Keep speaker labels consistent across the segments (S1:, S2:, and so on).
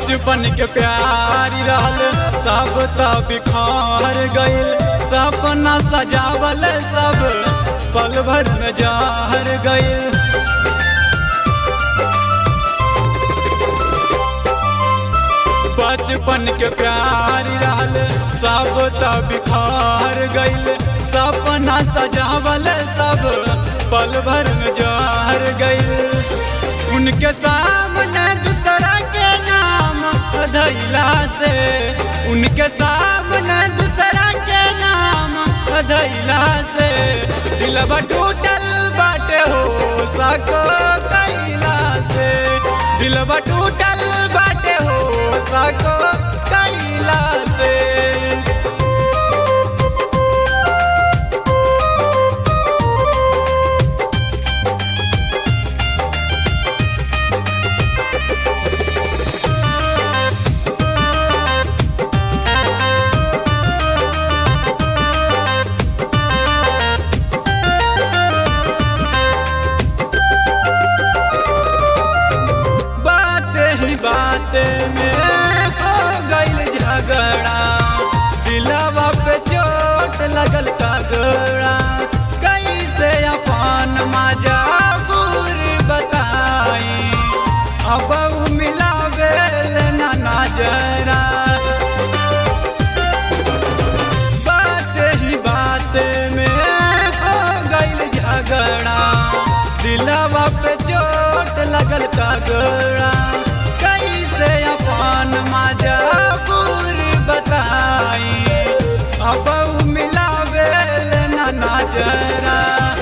S1: बचपन के प्यारी रहल सब त बिखार गइल सपना सजावल सब पल भर में जार गइल बचपन के प्यारी रहल सब त बिखार गइल सपना सजावल सब पल भर में जार गइल उनके सामने दूसरा के नाम धैला से उनके सामने दूसरा के नाम धैला से दिलबा टूटल बाटे हो सको कैला से दिलबा टूटल बाटे हो सको कैला से बाते ही बाते में हो गइल झगड़ा दिलवा पे चोट लगल तगड़ा कैसे अपन मजा बुरी बताई अब उ मिलावे ना नजरा बाते ही बाते में हो गइल झगड़ा दिलवा पे चोट लगल तगड़ा कैसे अपन मजा पूरी बताई अब उ मिलावे ना नजरा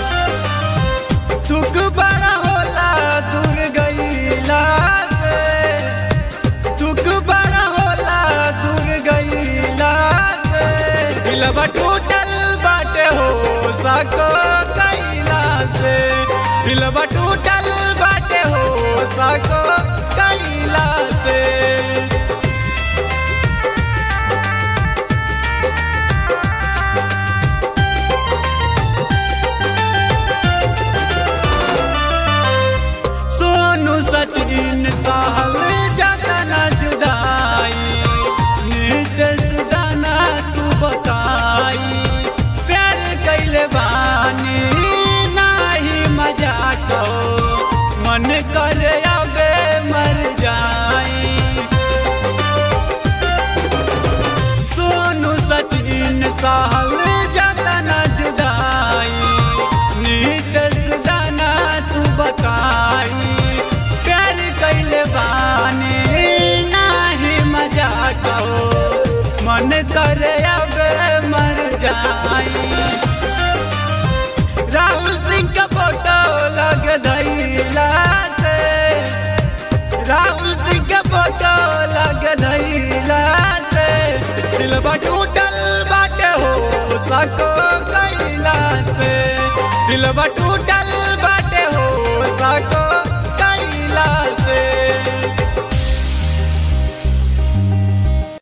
S1: दुख बड़ा होला दूर गईला से दुख बड़ा होला दूर गईला से दिलवा टूटल बाटे हो सको कैला से दिलवा टूटल बाटे हो सको कैला से सोनू सचिन साहल जतना जुदाई नितेश दाना तू बताई प्यार कैले बानी नाही मजा को मन करे अबे मर जाई सोनू सचिन साहल जतना जुदाई नितेश दाना तू बताई प्यार कैले बानी नाही मजा कहो मन करे अब मर जाई राहुल सिंह का फोटो लग धैला से राहुल सिंह का फोटो लग धैला से दिलबा टूटल बाटे हो सको कैला से दिलबा टूटल बाटे हो सको कैला